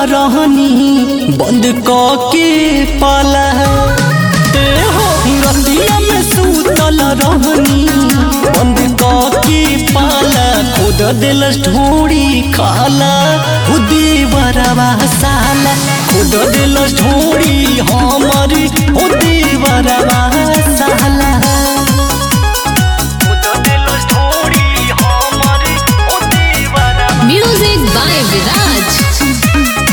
रहनी बंद क के पाला ए हो रतिया में सूतल रहनी बंद क के पाला खुद दिल ढोड़ी खाला खुदी बरवा साला खुद दिल ढोड़ी हमारी खुदी बरवा साला Music by Viraj.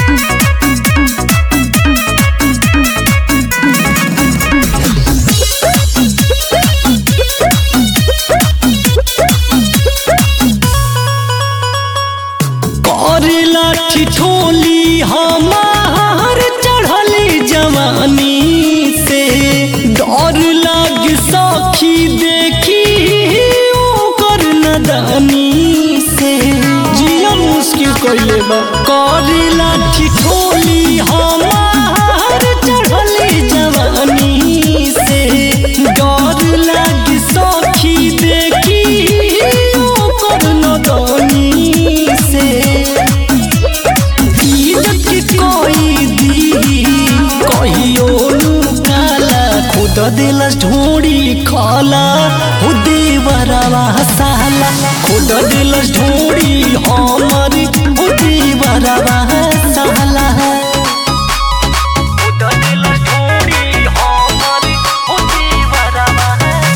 करेला ठिठोली हमार चढ़ली जवानी से डर लाग सखी देखी ओकर नदानी से जिया मुश्किल कइले बा करेला ठिठोली हमार चढ़ली जवानी से डर लाग सखी देखी ओकर नदानी से इज्जत कोई दी कहियो काला खुद दिल ढोड़ी खाला खुद बरवा साला खुद दिल ढोड़ी हमारी खुद बरवा साला खुद दिल ढोड़ी हमारी खुद बरवा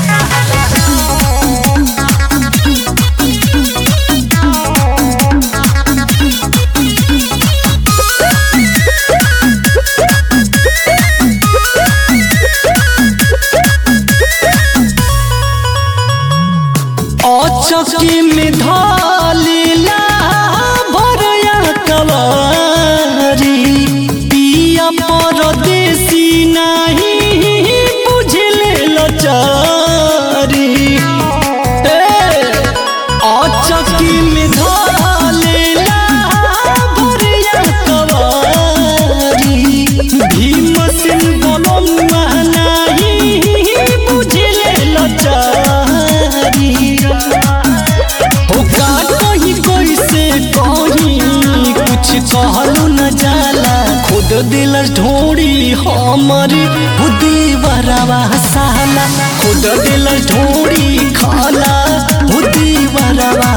अचकी में धालीला भरया कवारी पिया परदेसी नहीं बुझले लचारी ए, अचकी में धालीला भरया कवारी भीम सिंह बोलमुआ नहीं बुझले लचारी हो का कहीं कोई से कहीं कुछ कहलू न जाला खुद दिल ढोड़ी हमारी खुदी बरवा साला खुद दिल ढोड़ी खाला खुदी बरवा